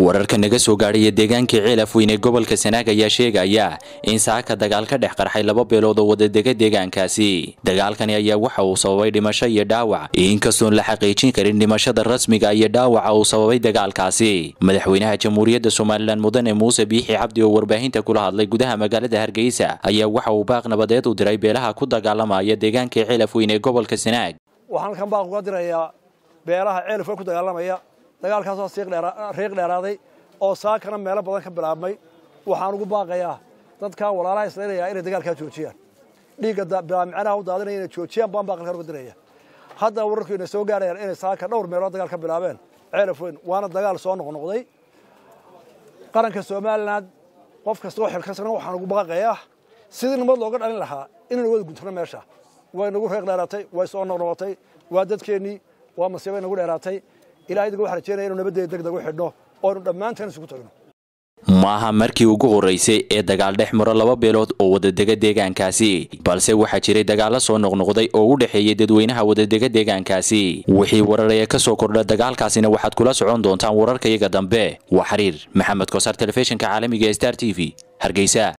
wararka naga soo gaadhaya deegaankii ceelaf weyn ee gobolka sanaag ayaa sheegaya in saaka dagaal ka dhex qarxay laba beelood oo wadadega deegaankaasi dagaalkani ayaa waxa uu sababay dhimasho iyo dhaawac inkastoon la xaqiijin karin dhimashada rasmiga iyo dhaawaca uu sababay dagaalkaasi madaxweynaha jamhuuriyadda somalilan mudane muuse biixi cabdi oo warbaahinta kula hadlay gudaha magaalada hargeysa ayaa waxa uu baaq nabadeed u diray beelaha ku dagaalamaya deegaankii ceelaf weyn ee gobolka sanaag waxaan kan baaq uga dirayaa beelaha ceelaf weyn ku dagaalamaya dagaalkaasoo riiq dheeraaday oo saakana meelo badan ka bilaabmay waxaan ugu baaqayaa dadkan walaalaha islaynaya inay dagaalkaa joojiyaan dhiigga bilaamicanaha u daadinaya inay joojiyaan baan baaqalkan uga diraya hadda wararku inay soo gaarayaan inay saaka dhowr meelood dagaal ka bilaabeen ceelaf weyn waana dagaal soo noqnoqday qaranka somalilan qof kastoo xilkasana waxaan ugu baaqayaa sidii nabad looga dhalin lahaa inaynu wada guntano meesha way nagu reeq dheeraatay way soo noqnoqotay waa dadkeennii waa masiibay nagu dheeraatay ilahay idinka waxaan rajeynaya inu nabaddeeda deg deg u xidhno oonu dhammaanteen isugu tagno maaha markii ugu horraysay ee dagaal dhex maro laba beelood oo wadadega deegaankaasi balse waxaa jiray dagaalla soo noqnoqday oo u dhexeeyey dadweynaha wadadega deegaankaasi wixii warar ee ka soo kordha dagaalkaasina waxaad kula socon doontaan wararkayaga dambe waa xiriir maxamed kosaar telefishinka caalamiga ee star t v hargeysa